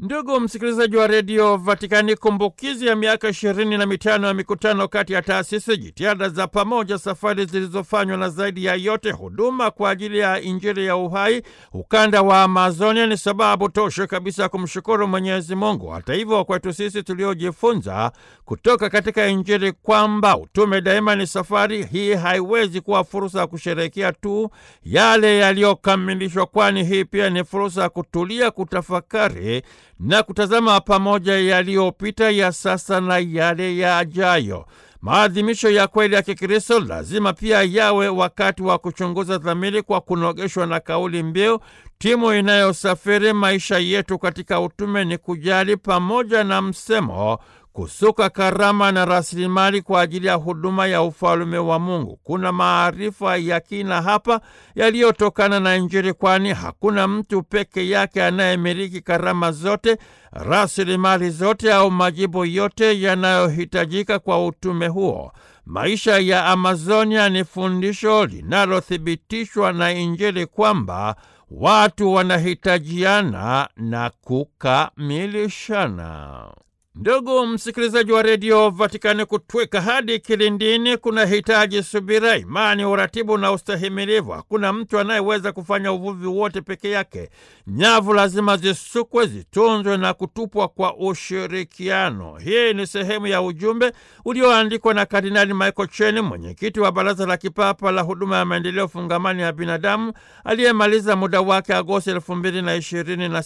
Ndugu msikilizaji wa redio Vatikani, kumbukizi ya miaka ishirini na mitano ya mikutano kati ya taasisi, jitihada za pamoja, safari zilizofanywa na zaidi ya yote huduma kwa ajili ya Injili ya uhai ukanda wa Amazonia ni sababu tosha kabisa ya kumshukuru Mwenyezi Mungu. Hata hivyo, kwetu sisi tuliojifunza kutoka katika Injili kwamba utume daima ni safari, hii haiwezi kuwa fursa ya kusherehekea tu yale yaliyokamilishwa, kwani hii pia ni fursa ya kutulia, kutafakari na kutazama pamoja yaliyopita, ya sasa na yale yajayo. Maadhimisho ya kweli ya Kikristo lazima pia yawe wakati wa kuchunguza dhamiri kwa kunogeshwa na kauli mbiu timu inayosafiri maisha yetu katika utume ni kujali, pamoja na msemo kusuka karama na rasilimali kwa ajili ya huduma ya ufalume wa Mungu. Kuna maarifa ya kina hapa yaliyotokana na Injili, kwani hakuna mtu peke yake anayemiliki karama zote, rasilimali zote au majibu yote yanayohitajika kwa utume huo. Maisha ya Amazonia ni fundisho linalothibitishwa na Injili kwamba watu wanahitajiana na kukamilishana. Ndugu msikilizaji wa redio Vatikani, kutweka hadi kilindini kuna hitaji subira, imani, uratibu na ustahimilivu. Hakuna mtu anayeweza kufanya uvuvi wote peke yake. Nyavu lazima zisukwe, zitunzwe na kutupwa kwa ushirikiano. Hii ni sehemu ya ujumbe ulioandikwa na Kardinali Michael Cheni, mwenyekiti wa Baraza la Kipapa la Huduma ya Maendeleo Fungamani ya Binadamu, aliyemaliza muda wake Agosti elfu mbili na ishirini na